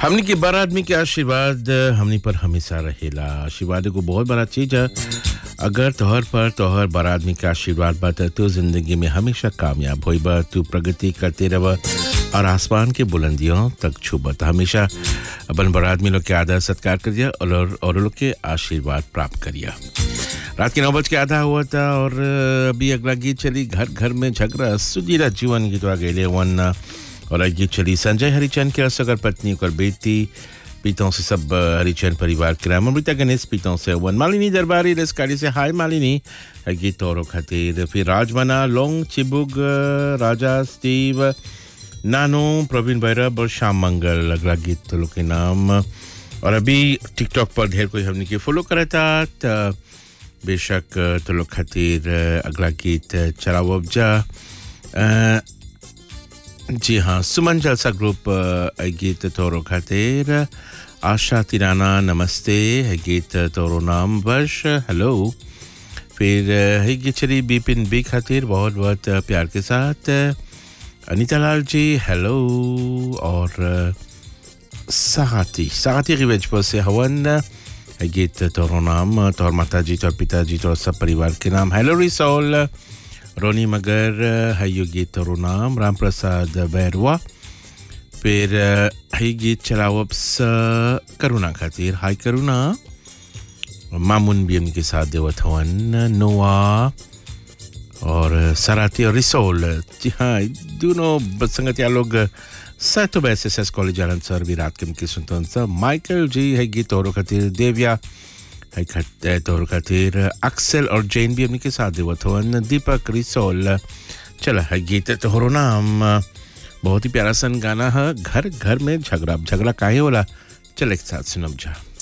हमनी के बड़ आदमी के आशीर्वाद हमनी पर हमेशा रहेला आशीर्वाद एगो बहुत बड़ा चीज है अगर तोहर पर तोहर बड़ आदमी के आशीर्वाद बा त तू जिंदगी में हमेशा कामयाब होइब तू प्रगति करते रह और आसमान के बुलंदियों तक छूब त हमेशा अपन बड़ आदमी लोग के आदर सत्कार करिए और और लोग के आशीर्वाद प्राप्त करिए रात के नौ बज के आधा हुआ था और अभी अगला गीत चली घर घर में झगड़ा सुजीरा जीवन गीत गेले वन और आज गीत चली संजय हरिचंद के असगर पत्नी और बेटी पीतों से सब हरिचंद परिवार के नाम अमृता गणेश पीतों से वन मालिनी दरबारी रेस्कारी से हाय मालिनी गीत और खातिर फिर राजमना लोंग चिबुग राजा स्टीव नानो प्रवीण भैरव और श्याम मंगल अगला गीत लोग के नाम और अभी टिकटॉक पर ढेर कोई हमने के फॉलो करा था त बेशक तो लोग खातिर अगला गीत चलाओ अब जा अ, जी हाँ सुमन जलसा ग्रुप अ, गीत तोरो खातिर आशा तिराना नमस्ते है गीत तोरो नाम वर्ष हेलो फिर अ, है गीत चली बिपिन बी खातिर बहुत बहुत अ, प्यार के साथ अनीता लाल जी हेलो और अ, साथी साथी की वेज पर से हवन है गीत तोरो नाम तोर माता जी तोर पिताजी तोर सब परिवार के नाम हेलो रिसोल रोनी मगर है यो गीत तोरो नाम राम प्रसाद बैरवा फिर है गीत चलाओ अब स करुणा खातिर हाय करुणा मामुन भी उनके साथ देवत हवन नोआ और सराती और रिसोल जी हाँ दोनों संगतिया लोग सैतो S S S college Anand sir भी रात के उनकी सुनते सर माइकल जी है गीत और खातिर देविया है खत तौर खातिर अक्सल और जैन भी उनके साथ देवत हवन दीपक रिसोल चल है गीत तोहरो नाम बहुत ही प्यारा सन गाना है घर घर में झगड़ा अब झगड़ा काहे होला चल एक साथ सुनब जा